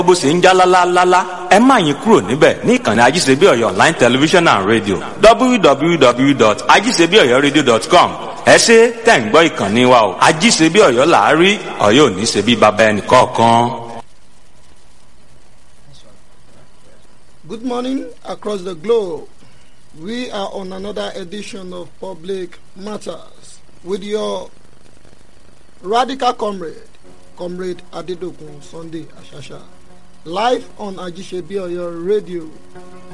bó ṣe ń já lálálálá ẹ má yín kúrò níbẹ̀ ní ìkànnì ajíṣebíọ̀yọ̀ online television and radio www.ajíṣebíọ̀yọ̀radio.com ẹ ṣe tẹ̀ ń gbọ́ ìkànnì wa o ajíṣebíọ̀yọ̀ làárí ọ̀yọ́ ò ní ṣe bí baba ẹnì kọ̀ọ̀kan. Good morning across the globe. We are on another edition of Public Matters with your radical comrade, Comrade Adedokun Sunday Ashasha, live on Ajisebioyo Radio